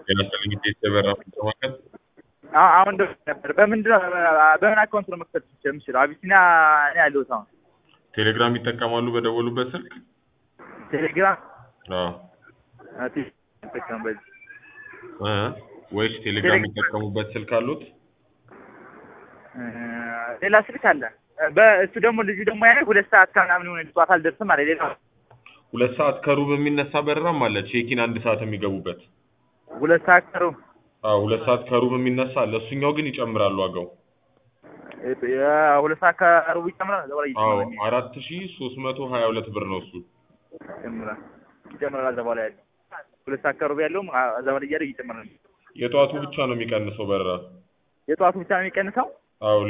የመሰለኝ ቴስት የበራ ማከል አዎ፣ አሁን ደውዬ ነበር። በምንድን ነው በምን አካውንት ነው መክፈት የምችለው? አቢሲኒያ እኔ ያለሁት አሁን ቴሌግራም ይጠቀማሉ በደወሉበት ስልክ? ቴሌግራም አዎ ጠቀም በዚህ እ ወይስ ቴሌግራም ቴሌ- የሚጠቀሙበት ስልክ አሉት? እ፣ ሌላ ስልክ አለ። በእሱ ደግሞ ልጁ ደግሞ ያኔ ሁለት ሰዓት ከምናምን የሆነ ጠዋት አልደርስም አለ። ሌላ ሁለት ሰዓት ከሩብ የሚነሳ በረራም አለ። ቼኪን አንድ ሰዓት የሚገቡበት። ሁለት ሰዓት ቀሩ። አዎ ሁለት ሰዓት ከሩብ የሚነሳ አለ። እሱኛው ግን ይጨምራል ዋጋው። ሁለት ሰዓት ከሩብ ይጨምራል። እዛ በኋላ አዎ ይጨምራል አራት ሺ ሶስት መቶ ሀያ ሁለት ብር ነው እሱ። ይጨምራል ይጨምራል። እዛ በኋላ ያለው ሁለት ሰዓት ከሩብ ያለውም አ- እዛ በኋላ እያለ ይጨምራል። የጠዋቱ ብቻ ነው የሚቀንሰው በረራ። የጠዋቱ ብቻ ነው የሚቀንሰው። አዎ